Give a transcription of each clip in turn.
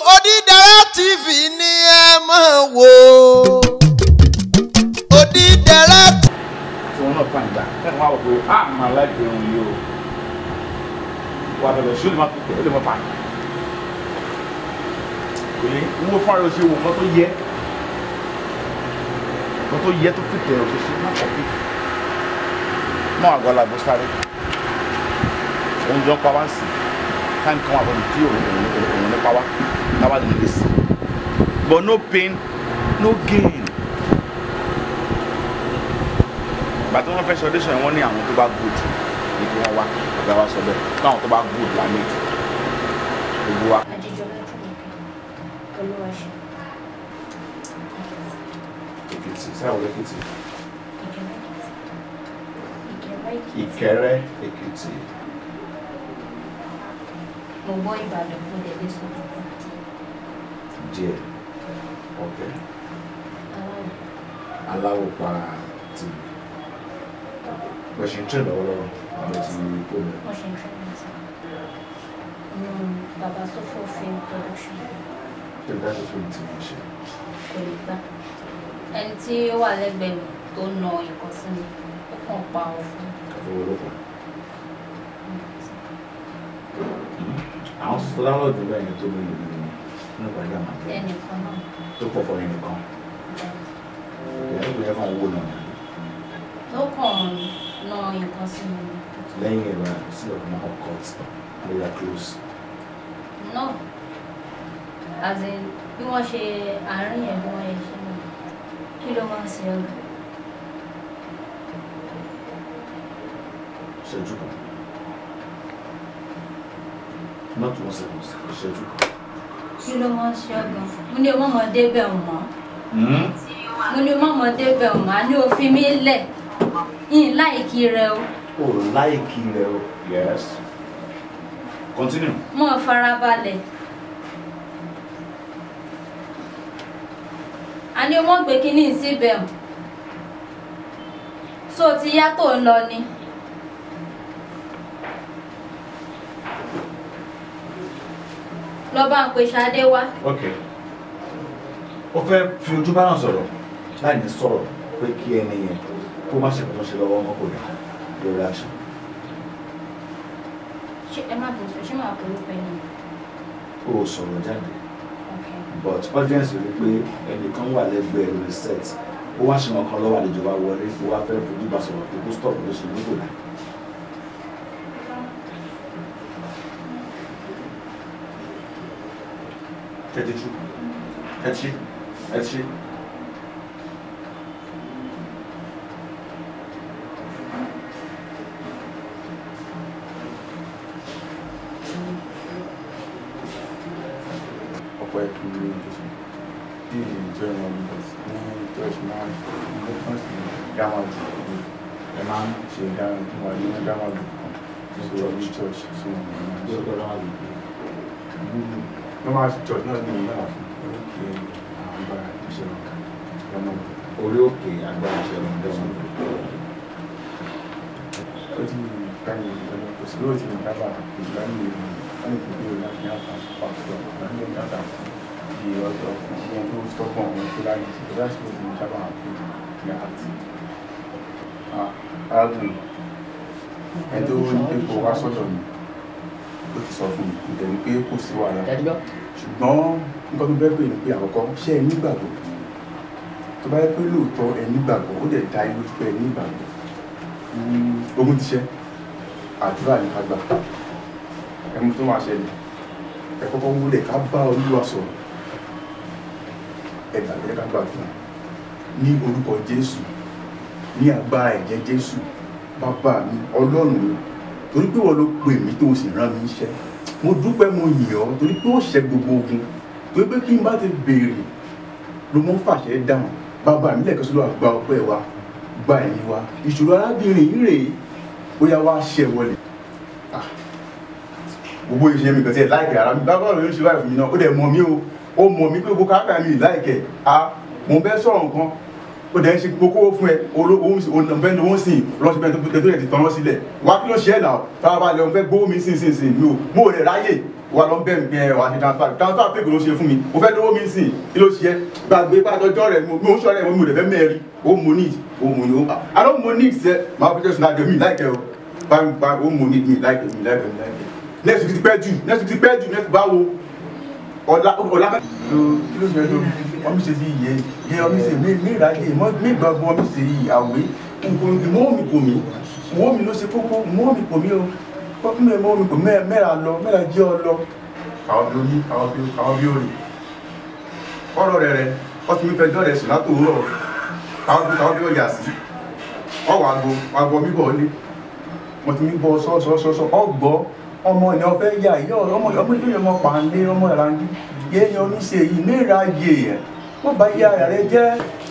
Odídẹrẹ́ TV ni ẹ máa wò Odídẹrẹ́ tí wọn náà fà ń gbà ẹ máa wọ pé a máa láìpẹ́ irun yìí o wà bẹ̀rẹ̀ ṣó lè má fi tẹ̀ ó lè má fà kò yẹ ń wo fún ara ṣe wò nǹkan tó yẹ nǹkan tó yẹ tó fi tẹ̀ ọ̀ ṣe ṣe má kọ̀ bí mọ́ àgbàlagbò sáré òun jọ pa wá ń sìn táìmù kan wà lọ́nà tí òun òun nípa wá táwa lè lè sí but no pain no gain. ìgbà tí wọ́n fẹ́ ṣe audition wọ́n ní àwọn tó bá good ní kí wọ́n wá ọ̀gá wa sọ bẹ́ẹ̀ káwọn tó bá good la ní gbogbo wa. Adéjọba Jùmọ̀kẹ́ Olúwaṣe èkìtì sáwọn èkìtì Ìkẹrẹ Èkìtì ìkẹrẹ èkìtì mo gbọ́ Ìbàdàn mo lè lè sọ tuntun díẹ̀ ọ̀kẹ́ aláwọ̀ aláwọ̀ pa tì bẹ̀ṣẹ̀ ń tẹ̀ lọ́wọ́lọ́wọ́ àwọn ti kó mi. wọ́n ṣe ń tẹ́ mi sí inú bàbá sọ́fọ́ film production kí ló dájú fún mi tí mo ṣe. kò lè gbà ẹni tí ó wà lẹ́gbẹ̀ẹ́ mi tó na nǹkan sí mi ó kàn pa ọ fún owó ló pa. àwọn sọ láwọn ìdúró ẹ̀yìn tó lóyún nínú nínú ìpàdé àmàlẹ́ ẹnìkan náà tó pọ̀ fọ́ ẹnìkan ìyá ìgbéyà kan wó náà tó kàn na nǹkan sí mi lẹ́yìn ẹ̀rọ sí ọ̀dọ̀ máa hot cut later close. náà as in bí wọ́n ṣe àárín yẹn bí wọ́n yẹ ṣe mọ̀ kí ló máa ń ṣe ọ̀gá ṣẹ́jú kan not one second ṣẹ́jú kan. kí ló máa ń ṣe ọ̀gá mo ní o mọ̀ mọ́ débẹ̀ mọ́ mo ní o mọ̀ mọ́ débẹ̀ mọ́ a ní òfin mi lẹ̀ yín láìkí rẹ o o láìkí rẹ o yes continue. mọ́ farabalẹ̀ a ní o mọ̀ gbé kínní síbẹ̀ o so ti yá tó ń lọ ni lọ bá ń pe Ṣadé wá ok ó fẹ́ fi ojú bá náà sọ̀rọ̀ láì ní sọ̀rọ̀ pé kí ẹni yẹn kó má ṣe kó tó ṣe lọ́wọ́ ọmọkùnrin lórí aṣọ. ṣé ẹ má bẹ̀rẹ̀ ṣé máa pè é pẹ́ ni ó sọ̀rọ̀ jáde okay. but audience rí pé ẹnìkan wà lẹ́gbẹ̀ẹ́ lórí set ó wá ṣe wọn kan lọ́wọ́ àlejò wa wọlé ó wá fẹ́ fojú bá sọ̀rọ̀ pé kó stop ló ṣe nígbò náà. Ẹ ti tú. Ẹ ti ṣe. Ẹ ti ṣe. ọ̀pọ̀ ẹ̀kú ní ìjọsìn bí ìjọ ìwọ̀n ní church máa ń ní wọ́n sì dáwọn jù ẹ máa ń ṣe dáwọn jù wà ní dáwọn jù kan tó wọ́n ní church sí wọn ní wọn ṣe normal church náà ní ìlú náà fún oríkè àwọn bá iṣẹ́ wọn kan lọ́nà Orí òkè agbára ìṣẹ̀lẹ̀ ọ̀dẹ́sùn. ó ti káyọ̀ ìjọba kò sí lóòtì ní dábàá ìgbà ní ìlú wọn ní ìpínlẹ̀ láti ní àpapọ̀ pàṣẹ ọ̀gá ní ìjọba di ọjọ́ ìṣẹ́ tó stọ́pọ̀ àwọn tó láyé sí ìjọba sí ìlú sábà àpò ní àti arábìnrin ẹni tó ní pé kó wá sọ́dọ̀ mi ó ti sọ fún mi kò tẹ̀ ní pé kò sí wàhálà ṣùgbọ́n nǹkan tó fẹ́ pè ní pé àkọ́kọ́ ṣé ẹ nígbàgbọ́ tó bá yẹ pé lóòótọ́ ẹ nígbàgbọ́ ó dẹ̀ dá inú pé ẹ nígbàgbọ́ ogun ti ṣe àdúrà ní ká gbà ẹmu tó máa ṣẹlẹ̀ ẹ kọ́kọ́ wúlẹ̀ ká bá olúwa sọ̀rọ̀ ẹ gbàgbé ká gbàdúrà ní orúkọ jésù ní agbára ẹ̀jẹ̀ jésù bàbá mi ọlọ́run mi torí pé wọ́n ló pè mí tó o sì rán mi iṣẹ́ mo dúpẹ́ mo yìn ọ́ torí pé ó ṣẹ́ gbogbo ogun torí pé kí n bá ti béèrè ló mọ́ fàṣẹ dáhùn bàbá mi lẹ́ẹ̀kan sọ́dọ̀ àgbà ọpẹ́ wa gba ẹ̀yìn wa ìṣòro arábìnrin yìí rèé bóyá wá ṣẹ wọlé Ah, gbogbo ìṣe mi kàn sí ẹ̀ láìkẹ́ ara mi bábá rẹ̀ ló ṣe báyìí fún mi náà ó dẹ̀ mọ̀ mí o ó mọ̀ mí pé gbogbo káàkiri mi láìkẹ́ a mo bẹ́ sọ̀rọ̀ nǹkan ó dẹ̀ ń ṣe gbogbo owó fún ẹ olóhùn lówó sìn lọ́sí bẹ́ẹ̀ tó tẹ̀ ti tọ́nà sílẹ̀ wá kí ló ṣe ẹ̀ náà farabalẹ̀ òun fẹ́ gbówó mi sìn sìn sìn mi ò mo ò lè ráyè wà lọ bẹ́ẹ̀ mi ẹ wà ní transfer transfer fake ló ṣe fún mi mo fẹ́ lówó mi sìn kí ló ṣe é gbàgbé pàtọ́jọ́ rẹ̀ mo ń sọ̀rọ̀ ẹ̀ mo lè fẹ́ mẹ́rin ó mo need ó mo ní ó I don't mo need sẹ́ máa fi jẹ́sùn náà jẹ́ mi láìkẹ́ o báyìí báyìí ó mo need mi láìkẹ́ mi láìkẹ́ mi láìkẹ́ next week ti pẹ́ jù next week ti pẹ́ jù next báwo ọ̀la ọ̀la ló kí ló ṣe é tó ọmọ ṣe bí iye iye ọmọ ṣe mí mí ìráyè mí gbàgbọ́ ọmọ ṣe yìí àwé ìmọ̀ mi kò mí ìmọ̀ mi ló ṣe kókó ìmọ̀ mi kò mí o kọ́kún mi ìmọ̀ mi kò mẹ́ra lọ mẹ́ra jẹ́ ọ lọ. àwọn bí orí àwọn bí àwọn bí orí ọ̀rọ̀ rẹ̀ rẹ̀ wọ́n ti mi fẹ́ jọ́ rẹ̀ sùn látòwúrọ̀ àwọn bí àwọn bí ọ̀yà sí ọwọ́ àgbo àgbo mi bọ̀ ọ́lé mo ti mi bọ̀ sọ́sọ́sọ́sọ́ ọgbọ́ ọmọ ìyá ọ̀fẹ́ yà yọ ọmọ ọmọ ìlú yẹn mọ pàǹdé ọmọ ìlànà yéèyàn oníṣe yìí mẹ́ra yè ẹ̀ wọ́n bá yá ara rẹ jẹ́.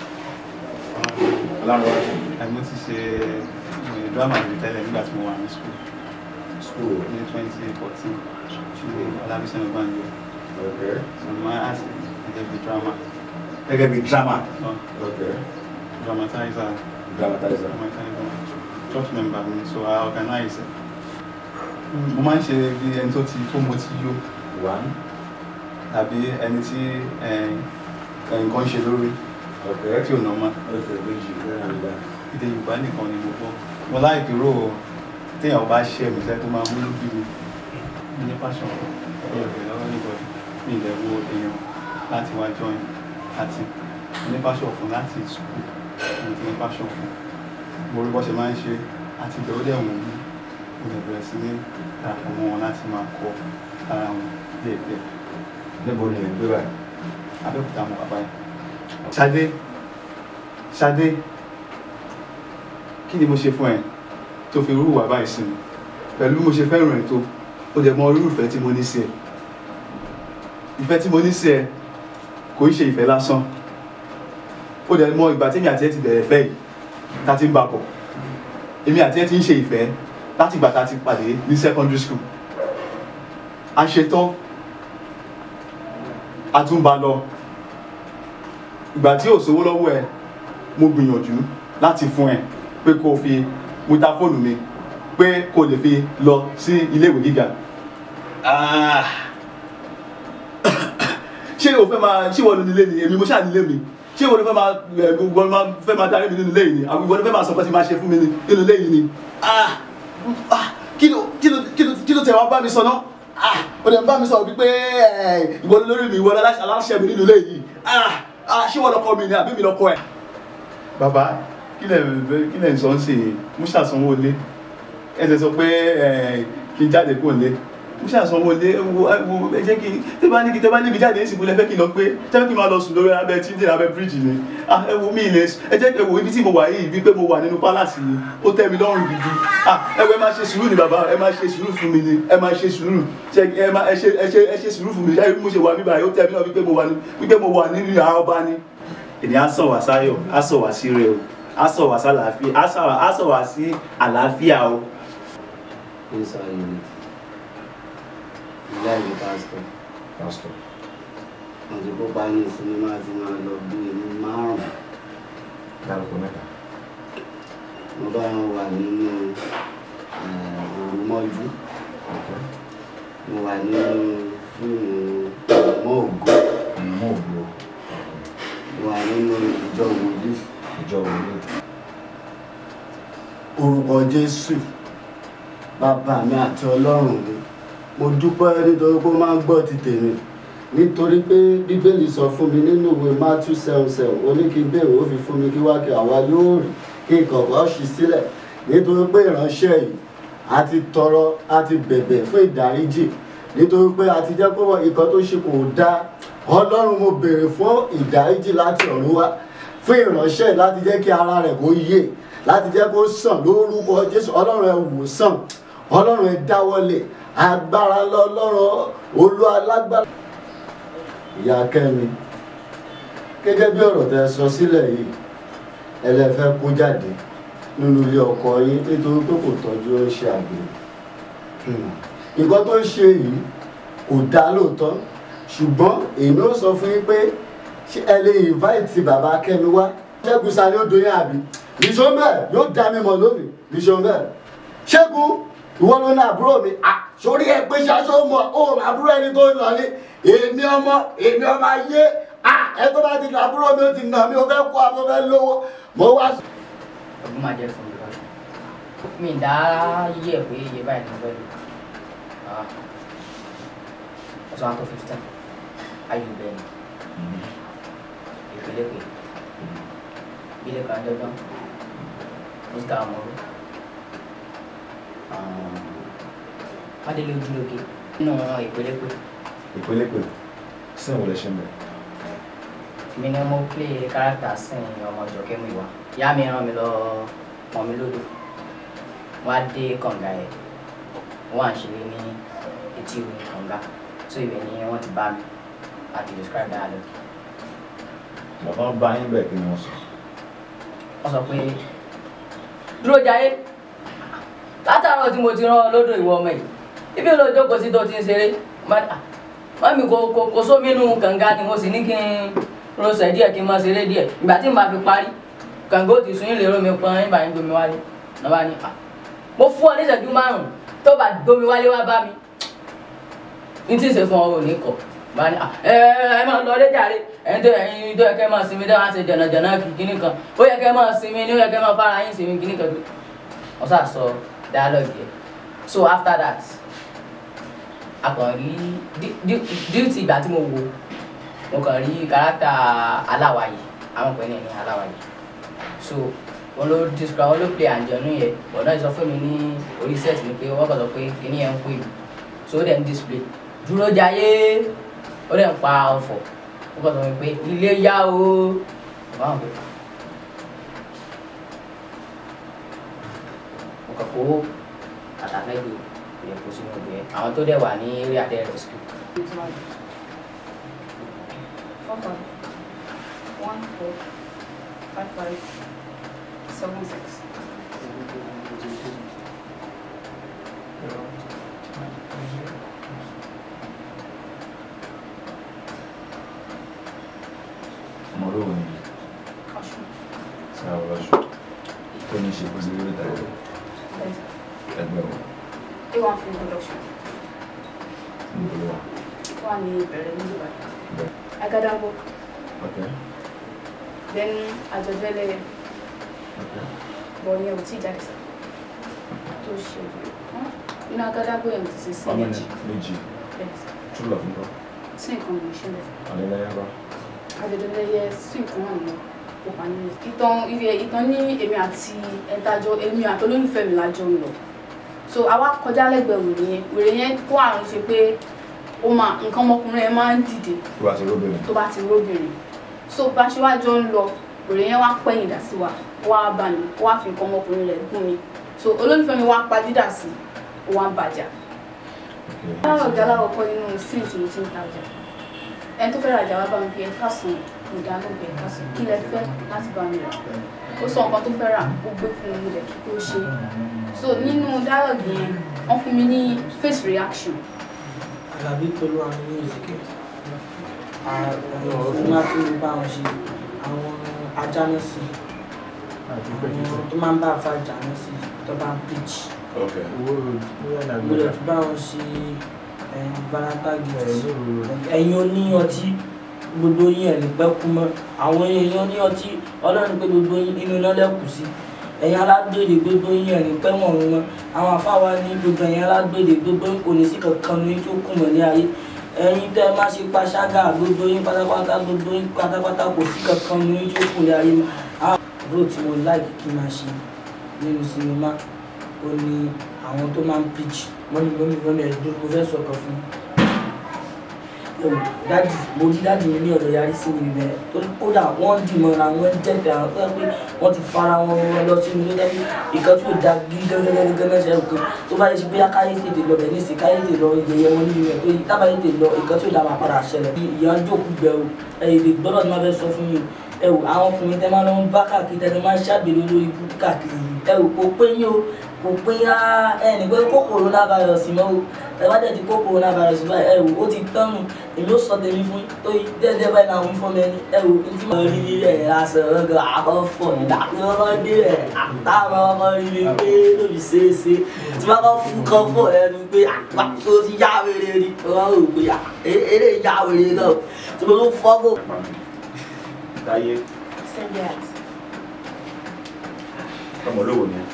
àìmọ́ ti ṣe drama mi tẹ́lẹ̀ nígbà tí mo wà ní school school ní twenty fourteen ṣùgbọ́n ọlábísẹ́ ọgbàǹjọ so mo máa ask gẹ́gẹ́ bí drama gẹ́gẹ́ bí drama dramatizer dramatizer dramatizer church member mi so I organize it mo máa ń ṣe bí ẹni tó ti tó mo ti yó one tàbí ẹni tí eh, nǹkan ṣe lórí tí ò nọ́mà okay méjì mẹ́rin àgbà èdè yorùbá nìkan ni mo gbọ́ mo láìpẹ́ rò ó téèyàn bá ṣe mi sẹ́ tó máa mú lóbi mi mi ní passion ọ̀rọ̀ ìbẹ̀rẹ̀ lọ́wọ́ níbọ̀dì mi ìlẹ̀ wo èèyàn láti wá join àti mo ní passion fún láti school mo ti ní passion fún mo rí bó ṣe máa ń ṣe àti ìbẹ̀rù dẹ̀ wù mí mo lè bẹ̀rẹ̀ sí ní darapọ̀ mọ́ wọn láti máa kọ́ ara wọn díẹ̀díẹ̀ níbo ni ẹ̀ ń gbé báyìí abẹ́òkúta mọ̀ bàbá yìí. Ṣadé Ṣadé kí ni mo ṣe fún ẹ tó fi rú wà báyìí sí mi pẹ̀lú bí mo ṣe fẹ́ràn ẹ̀ tó ó dẹ̀ mọ irú ìfẹ́ tí mo ní sí ẹ ìfẹ́ tí mo ní sí ẹ kò í ṣe ìfẹ́ lásán ó dẹ̀ mọ ìgbà tèmi àti ẹ ti bẹ̀rẹ̀ fẹ́ yìí tá ti ń bá bọ̀ èmi àti ẹ ti ń ṣe ìfẹ́ láti ìgbà tá a ti pàdé ní secondary school a ṣetán a tún bá lọ ìgbà tí ò sówó lọ́wọ́ ẹ mo gbìyànjú láti fún ẹ pé kó o fi mo ta fóònù mi pé kó o lè fi lọ sí iléèwé gíga Ah. ṣé o fẹ́ máa ṣé ìwọ ló nílé ni èmi mo ṣáà nílé mi ṣé ìwọ ló fẹ́ máa ẹ ìwọ ló máa fẹ́ máa darí mi nínú ilé yìí ni àbí ìwọ ló fẹ́ máa sọ pé tí máa ṣe fún mi ni nínú ilé yìí ni Ah. Ah. kí ló kí ló kí ló kí ló tẹ̀ wá bá mi sọ náà Ah. o lè bá mi sọ wípé ẹ, ìwọ ló lórí mi ìwọ ló aláṣẹ mi nínú ilé yìí Ah. Ah. ṣé ìwọ lọkọ mi ni àbí mi lọkọ ẹ. bàbá kí lẹ kí lẹ ń sọ ń sè é mo ṣàsanwó lé ẹ ṣe sọ pé ẹ, kí n jáde kúrò lé mo ṣàsanwó lé wo wo ẹ jẹ́ kí n tẹ́ bá ní kí tẹ́ bá níbi jáde ní ìsìnkú lẹ fẹ́ kí n lọ pé tẹ́ fẹ́ kí n máa lọ sùn lórí abẹ́ títí abẹ́ bíríìjì ni ah ẹ wo mi ilé ẹ jẹ́ ẹ wo ibi tí mo wà yìí bí pé mo wà nínú pálásì ni ó tẹ́ mi lọ́rùn gidi ah ẹ wo ẹ máa ṣe sùúrù ni bàbá ẹ máa ṣe sùúrù fún mi ni ẹ máa ṣe sùúrù ṣe ẹ máa ẹ ṣe ẹ ṣe ẹ ṣe sùúrù fún mi ṣáà bí mo ṣe wà mí báyìí ó tẹ́ mi lọ́rùn wípé mo wà ní wípé mo wà nínú àwọn ọba ni. ènìyàn á sọ wá sáyọ̀ á sọ wá sí rẹ o á sọ wá sálàáfíà á sọ wá á sọ wá sí àlàáfíà o. inside unit ìyá ìlú pásítọ̀ pastor wọn ti kópa ní sinimá tí máa lọ bí ẹni márùn dárúkọ mẹ́ta mo bá wọn wà nínú òru mọ́jú mo wà nínú fíìmù ọmọ ògo mọ ògbó mo wà nínú ìjọ wòlíì ìjọ wòlíì orúkọ jésù bàbá mi àti ọlọ́run mi mo dúpẹ́ nítorí pé ó máa ń gbọ́ ti tèmi nítorí pé bíbélì sọ fún mi nínú ìwé matthew seven seven ó ní kí n béèrè ó fi fún mi kí wá kí àwa yóò rí kí ìkọ̀kọ̀ ṣí sílẹ̀ nítorí pé ìránṣẹ́ yìí a ti tọrọ a ti bẹ̀bẹ̀ fún ìdáríjì nítorí pé a ti jẹ́ pé ìkan tó ṣe kò dáa ọlọ́run mo béèrè fún ìdáríjì láti ọ̀run wá fún ìránṣẹ́ yìí láti jẹ́ kí ara rẹ̀ kó yé láti jẹ́ kó sàn lórúkọ jésù ọlọ́run ẹ wò sàn ọlọ́run ẹ dáwọ́lé agbára lọ́lọ́run olú alágbára. ìyá kẹ́mi gẹ́gẹ́ bí ọ̀rọ̀ tẹ sọ sílẹ̀ yìí ẹlẹ́fẹ́ kó jáde nínú ilé ọkọ yín nítorí pé kò tọ́jú ó ń ṣe àgbèrè nǹkan tó ń ṣe yìí kò dá lóòótọ́ ṣùgbọ́n èmi ó sọ fún yín pé ṣé ẹ lè invite bàbá kẹ́mi wá ṣẹ́gun sani ó doyún àbí nìṣó bẹ́ẹ̀ yóò dá mi mọ̀ lónìí nìṣó bẹ́ẹ̀ ṣẹ́gun ìwọ ló ní àbúrò mi ah sórí ẹ pé ṣaṣọ mọ ó àbúrò ẹni tó ń lọ ní èmi ọmọ èmi ọmọ ayé à ẹ tó bá ti nà àbúrò mi ó ti nà mí ó fẹ́ kó àbọ̀ fẹ́ lówó mo wá. ọdún máa jẹ fún mi lọ mi ì dá yí ẹ pé iye báyìí ló fẹ́ lò ọsàn àtọ fifteen ayò bẹ́ẹ̀ ni ìpínlẹ̀ pé ilé kan dandan mr amoro adélé ojúlóge nínú ìpínlẹ̀ pé ìpele pè sìn wọlé ṣe ń bẹ. mi ni mo play character sin ọmọ jọkẹ́ mu ìwà ìyá mi rán mi lọ pọn mi lódò wọ́n á dé kànga ẹ̀ wọ́n à ń ṣeré ní etí omi kànga so ibẹ̀ ni wọ́n ti bá mi àti describe dialogue bàbá bá yín bẹ́ẹ̀ kí ni wọ́n sọ. wọ́n sọ pé dúró jayé látàárọ̀ tí mo ti rán ọ lódò ìwọ ọmọ yìí ibi ló jókòó sí tó ti ń ṣeré mami kò kò kò sómi inú kànga ni mo sì ní kí n rọṣẹ díẹ̀ kí n máa ṣeré díẹ̀ ìgbà tí n bá fi parí kànga ó ti sún yín lè rómi pọn yín bá yín gbomi wálé náà bá ní à mo fún ọ ní ìṣẹ́jú márùn-ún tó bá gbomi wálé wá bá mi ní tí ì ṣe fún ọ ò ní kọ bá ní à ẹ ẹ máa lọ dé jàre ẹ̀yin tó ẹ̀yin tó yẹ kẹ́ máa sinmi dáhùn àti jànàjànà kìkìnì kan ó yẹ kẹ́ máa sinmi ní ó yẹ kẹ́ máa fara yín sinmi kìkìnì kan tó wọ́n sà sọ dialogue yẹn so after that a kàn rí duty ìgbà tí mo wo mo kàn rí kárátà aláwàyè àwọn pẹ̀lú ní aláwàyè so wọn ló describe wọn ló play àjọyún yẹn wọn náà sọ fún mi ní orí set mi pé wọn kàn sọ pé kíní yẹn ń pè mí so ó dẹ̀ ń display dúró jayé ó dẹ̀ ń pa ọ̀fọ̀ ó kàn sọ fún mi pé ilé yá o wọn àwọn pé mo kàn kó àtàfẹ́gbè ìyẹn kó sínú ìgbẹ́ àwọn tó dẹ̀ wà ní eré adé rescue. Four five. One four five five seven six. ọmọ olóògùn yìí Caution. sí àwọn ọlọ́ṣọ́ tó ní ṣe pẹ̀lú eré ìtàgé There's ẹgbẹ́ wọn A1 film production. níbo ló wà. One in Berlin, Dubai. Bẹ́ẹ̀. Agadango. ok Then Ajodele ok Bonye Uti Jackson. Tó ṣe inú Agadango yẹn ti ṣe sí ọmọ méjì. ní méjì Yes. true love nǹkan Sí nǹkan mi ṣe lẹ̀. àlẹ́lẹ́yà bá Ajodele yẹ sí nǹkan wà nínú òpá nínú. Ìtàn ìfẹ́ ìtàn ní èmi àti ẹ̀dájọ́ èmi àti olólùfẹ́ mi lájọ ń lọ. So àwa kọjá lẹ́gbẹ̀ẹ́ wèrè yẹn. Wèrè yẹn kó àrùn ṣe pé ó máa nǹkan ọmọkùnrin yẹn máa ń dìde tó bá ti róbìnrin tó bá ti róbìnrin so bá ṣe wá jọ ń lọ òrè yẹn wá pẹ́yìn dà sí wa ó wá bá mi ó wá fi nǹkan ọmọkùnrin rẹ̀ gún mi so olólùfẹ́ mi wá pa dídà sí ó wá ń bàjá. ok láàárọ̀ ọ̀gá aláwọ̀ kọ́ nínú síǹtì tí mo ti ń tajà ẹni tó fẹ́ rajà wá bá mi pé ẹ̀ka sùn ìdá ló bẹ̀ ẹ̀ka sùn kí lẹ fẹ́ láti bá mi rà ó sọ nǹkan tó fẹ́ rà ó gbé fún mi rẹ̀ kí ó ṣe so nínú dialogue yẹn wọ́n fún mi ní face reaction Àlàbí pẹ̀lú àwọn music àwọn fún láti bá wọn ṣe àwọn ajánásí àwọn tó máa ń bá àfa jánásí tó bá ń pitch ok mo lè fi bá wọn ṣe valanta gift ẹ̀yin oní ọtí gbogbo yín ẹ̀ ní pẹ́ kú mọ́ àwọn èèyàn oní ọtí ọlọ́run pé gbogbo yín inú iná lẹ́kù sí ẹ̀yin alágbèrè gbogbo yín ẹ̀ ní pẹ́ wọ̀n wọn àwọn afáwa ní gbogbo ẹ̀yin alágbèrè gbogbo yín kò ní sí kankan ní tó kù mọ́ ní ayé ẹ̀yin tẹ́ ẹ má ṣe paṣágà gbogbo yín pátápátá gbogbo yín pátápátá kò sí kankan ní tó kù ní ayé mọ́ àwọn àbúrò tí mo láì kí n máa ṣe nínú sinimá ó ní àwọn tó máa ń pitch mọ́mí mọ́mí mọ́mí ẹ̀dùn mo fẹ́ sọ̀kan fún yín dáàdì mo rí dáàdì mi ní ọ̀dọ̀ yarí sí mi bẹ́ẹ̀ torí kódà wọ́n dì mọ́ra wọ́n jẹ̀dẹ̀ àwọn tó yẹ pé wọ́n ti fara wọn lọ sí mi lọ́dọ̀ ìkan tí ò da gígẹ́gẹ́gẹ́gẹ́ náà ṣe é pé tó bá yẹ sí bóyá káyé tètè lọ bẹ̀ nísì káyé tètè lọ yẹyẹ wọn níbi rẹ̀ pé tábà yẹ tètè lọ ìkan tí ò da máa padà ṣẹlẹ̀ ìyá jókòó bẹ̀ o ẹ̀yìn lè gbọ́dọ̀ tí wọ́n fẹ́ sọ fún mi ẹ wò àwọn ọkùnrin tẹ máa lọ ń bá káàkiri tẹ máa ń ṣàgbèrè lórí ikú káàkiri ẹ wò kò pé yín o kò pé á ẹnì pé kó coronavirus mọ́ o ẹ bá dẹ̀ ti kó coronavirus báyìí ẹ wò ó ti tán nù èmi ó sọ tèmi fún tó yí dẹ́dẹ́ báyìí náà wí fún mi ẹni ẹ wò ní tí mo rí rí rẹ̀ lásán ọgọ́ àkọ́fọ̀ ìdàkúnlọ́wọ́ dé rẹ̀ àtàwọn ọmọ rí rí pé lóbi ṣeéṣe tí wọ́n kọ́ fún kan fún ẹnu pé àgbà tó ti yá wèrè ni wọ́n rò pé à, e- eré yá wèrè náà tí mo tún fọ́gò. Táyé Send it out. ọmọ olówó ni.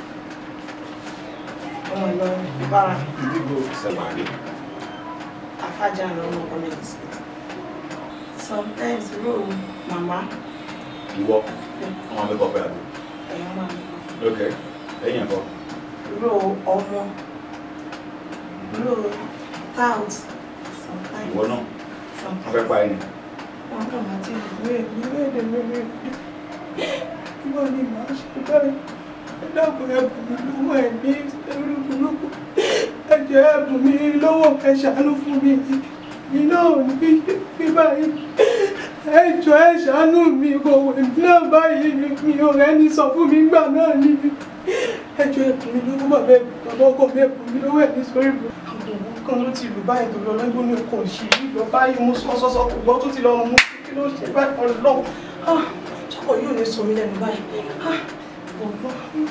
ọmọ ìlọrin bára Ìdígbò Sẹ̀wárí. afájà lọ́wọ́ comedy skit sometimes ro màmá Ìwọ ọmọ mi kọ pé àdó. ẹ̀yàn máa ń Ok. Ẹ̀yìn ẹ̀kọ́. ro ọmọ ro tout sometimes Ìwọ náà. Wọ́n sometimes fẹ́ pa ẹni. wọn kàn máa ti ìwé mi léde lórí ìwọ ni màá ṣe báyìí dábòó ẹbùn mi lọ́wọ́ ẹ̀ ní ẹrú burúkú ẹ̀jẹ̀ ẹbùn mi lọ́wọ́ ẹ ṣàánú fún mi mi náà ní bí báyìí ẹ jọ ẹ ṣàánú mi kò wẹ̀ mí náà báyìí mi ò rẹ́ni sọ fún mi gbà náà ni ẹjọ́ ẹbùn mi lọ́wọ́ bàbá ẹbùn bàbá ọkọ mi ẹbùn mi lọ́wọ́ ẹ̀ ní sórí mi. àwọn kan ló ti lù báyìí tó lọ lọ́gbọ́n ní ọkọ̀ òṣì lọ báyìí mo sọ sọ́sọ́ kò gbọ́ tó ti lọ mú kí ló ṣe báyìí ọlọ́run ṣọ́kọ̀ yóò ní sọ mí lẹ́nu báyìí Ah, ọgbọ́n.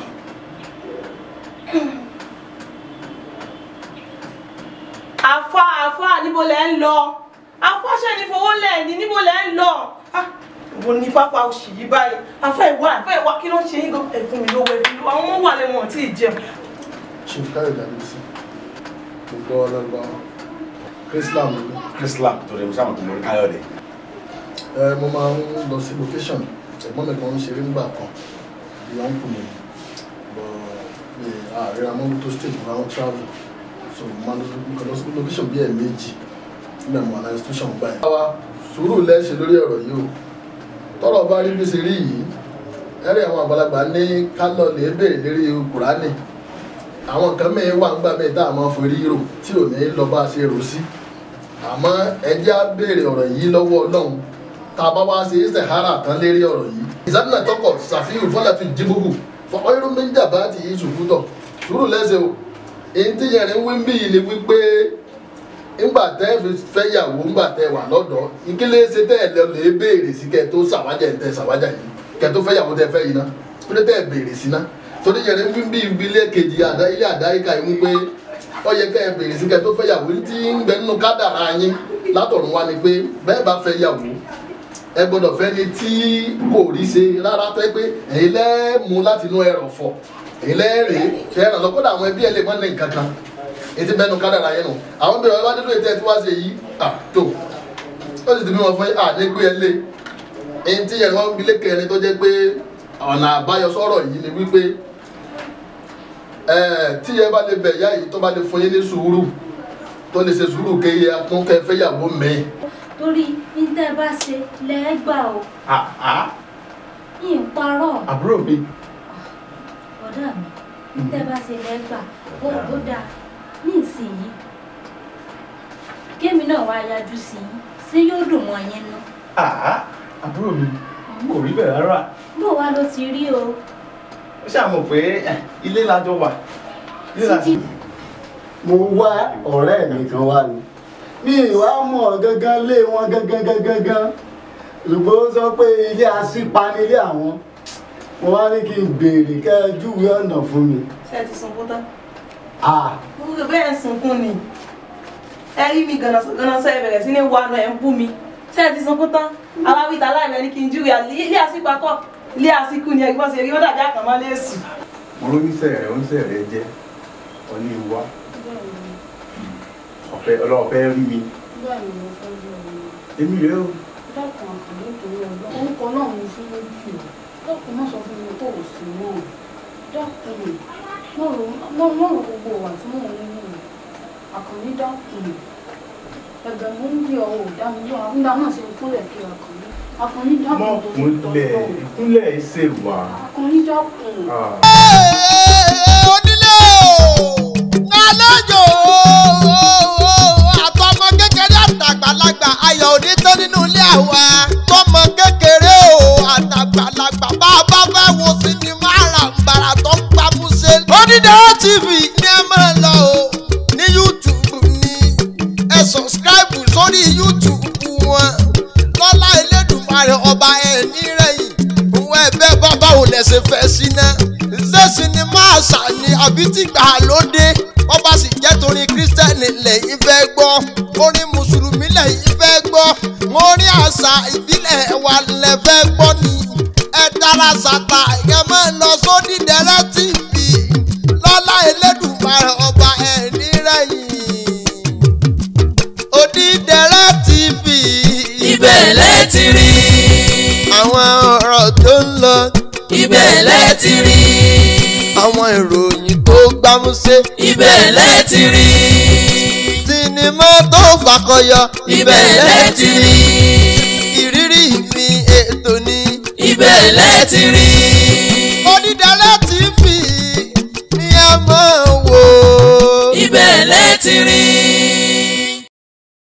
àfa àfa níbo lẹ ń lọ àfa ṣe ní fowó lẹ́ẹ̀ni níbo lẹ ń lọ Ah, wo ni fáfá òṣì yìí báyìí àfa ìwà àfa ìwà kí ló ń ṣe yín gan ẹ̀fún mi lówó ẹ̀fún mi lówó àwọn ọmọ wà lẹ́wọ̀n tí ì jẹun. chief káyọ̀dé adébísí gbogbo ọlọ́gbà chrislam ni Kírísílà torí mo sábà tó mọ Káyọ̀dé. ẹ mo máa ń lọ sí location ẹ̀gbọ́n mi kan ń ṣeré nígbà kan ìyá ń kù mí bọ̀ mi ààrẹ amóhun tó stage mo máa ń travel so mo máa ń lọ lọ sí location bí ẹ̀ méjì nígbà mo wà ní institution gbà yẹn. àwa sùúrù lẹ́sẹ̀ lórí ọ̀rọ̀ yìí o tọ́rọ̀ bá rí bí ṣe rí yìí ẹ̀rí àwọn àgbàlagbà ní kálọ̀ lè béèrè lérí kùránì àwọn nǹkan mẹ́rin wà ńgbà mẹ́rin tá a máa forí rò tí ò ní lọ bá a ṣe rò sí àmọ́ ẹjẹ́ á béèrè ọ̀rọ̀ yìí lọ́wọ́ ọlọ́run tá a bá wá ṣe sahara tán lérí ọ̀rọ̀ yìí ìsádùnà tọkọ ṣàfihàn fọlá fi jíbùkù fọkọ irun méjì àbá ti yí ṣùkútọ̀ sùúrù lẹ́sẹ̀ o èyí tí yẹn ń wí ń bí yìí ni wípé ńgbà tẹ́ fi fẹ́ yàwó ńgbà tẹ́ wà lọ́dọ̀ ìkílé ṣe tẹ́ ẹ̀ lọ lè béèrè sí kẹ́ tó ṣàwájà ẹ̀ tẹ́ ṣàwájà yìí kẹ́ tó fẹ́ yàwó tẹ́ fẹ́ yìí ná kúlẹ̀ tẹ́ ẹ̀ béèrè sí ná torí yẹn ń wí ń bí ibi ilé kejì àdá ilé àdáyíká yìí wípé ó yẹ kẹ́ ẹ̀ béèrè sí kẹ́ tó fẹ́ yàwó tí ń bẹ nínú kádàrá yín látọ̀run wá ni pé bẹ́ẹ̀ bá fẹ́ yàwó ẹ gbọ́dọ̀ fẹ́ ni tí kò rí ṣe rárá tẹ́ pé èyí lẹ́ mú láti inú ẹrọ̀ fọ̀ èyí lẹ́ rèé ṣe é ràn lọ́kọ́dà àwọn ẹbí ẹ lè mọ́ ní nǹkan kan ètí bẹ́ẹ̀ nu kádàrá yẹn nù àwọn bẹ̀rẹ̀ wá nínú ètò ẹ̀ tí wá ṣe yìí à tó ó sì ti bí wọn fún à ní gbé ẹ lé èyí tí yẹn wọn ilé kẹrin tó jẹ́ pé ọ̀nà àbáyọ sọ̀rọ̀ yìí ni wípé ẹ tí yẹn bá lè bẹ̀ yá yìí tó bá lè fún yín ní sùúrù tó lè ṣe sùúrù kéye akúnkẹ́ fẹ́yàwó mẹ́ẹ̀ torí ní tẹ́ ẹ bá ṣe lẹ́ẹ̀gbà o yìí ń parọ́ àbúrò mi ọ̀dà mi ní tẹ́ ẹ bá ṣe lẹ́ẹ̀gbà ó ó dáa ní ìsinyìí kémi náà wá yájú sí yín ṣé yóò dùn mọ́ yín nú àbúrò mi kò rí bẹ́ẹ̀ rárá bó wá ló ti rí o ó ṣàmọ̀ pé ilé lájọ wà ilé láti. mo wá ọ̀rẹ́ mi kan wá ni mi ìwà mọ̀ gangan lé wọn gangan gangan gan ṣùgbọ́n ó sọ pé ilé asípa ní ilé àwọn mo wá ní kí n béèrè kẹ́ ẹ júwe ọ̀nà fún mi. ṣé ẹ ti sunkún tán. Ah, mo rò bẹ́ẹ̀ sunkún ni ẹ rí mi gànàsọ ẹ bẹ̀rẹ̀ sí ní wà náà ẹ ń bú mi ṣé ẹ ti sunkún tán àwa wíta láìpẹ́ ní kí n júwe àlè ilé àsìkò akọ ilé àsìkò ni ẹgbọ́n ṣe rí wọ́n dàbí àkànmọ́ léèsì. mo ló ní sẹ̀rẹ̀ ó ń sẹ̀rẹ̀ jẹ́ ọní wa ọ̀fẹ́ ọlọ́ọ̀fẹ́ rí mi bẹ́ẹ̀ ni mo fẹ́ jẹ́ ọmọ èmi rèé o dákun àkàndé torí ọgbọ́n orúkọ náà mo fún lójú dákun má sọ fún mi kó o sí náà dákun mọ̀ rò gbogbo wà tí mò ń wù àkàndé dákun ẹ̀bẹ̀ mo ń bí ọ ò dá mi lọ nígbà náà ṣe kúnlẹ̀ kí àkàndé àkàndé dákun mọ́ torí kúnlẹ̀ tọ́lọ́ ìkúnlẹ̀ ṣe wà. àkàndé dákun. onílé o àlejò àtọmọ kékeré àtàgbàlagbà ayọ̀ òní tán nínú ilé àwa tọmọ kékeré o àtàgbàlagbà bá a bá fẹ́ wo sinimá àràǹbarà tó ń pamúṣe. Onídàá TV ní ẹ máa lọ o ní YouTube ní ẹ subscribe sórí YouTube wọn lọ́lá Elédùmarè ọba ẹ̀ nírẹ̀yìn òun ẹ̀ bẹ́ẹ̀ bá báwo lẹ̀ ṣe fẹ́ sí náà ṣé sinimá àṣà ni àbí tìgbà lóde wọ́n bá sì jẹ́ torí kírísítẹ́nì lẹ́yìn fẹ́ gbọ́ orin mùsùlùmí lẹ́yìn fẹ́ gbọ́ orin àṣà ìbílẹ̀ wa lẹ́ fẹ́ gbọ́ ni ẹ dára ṣàtà ẹ máa lọ sódì dẹ́rẹ́ tv lọ́lá elédùnmarè ọba ẹ̀ nírẹ̀yìn odídẹrẹ́ tv ibẹ̀ lẹ ti rí àwọn ọ̀rọ̀ tó ń lọ ibẹ̀ lẹ ti rí àwọn ìròyìn tó gbámúsé ibẹ̀ lẹ ti rí sinimá tó fàkọyọ ibẹ̀ lẹ ti rí ìrírí mi ètò ni ibẹ̀ lẹ ti rí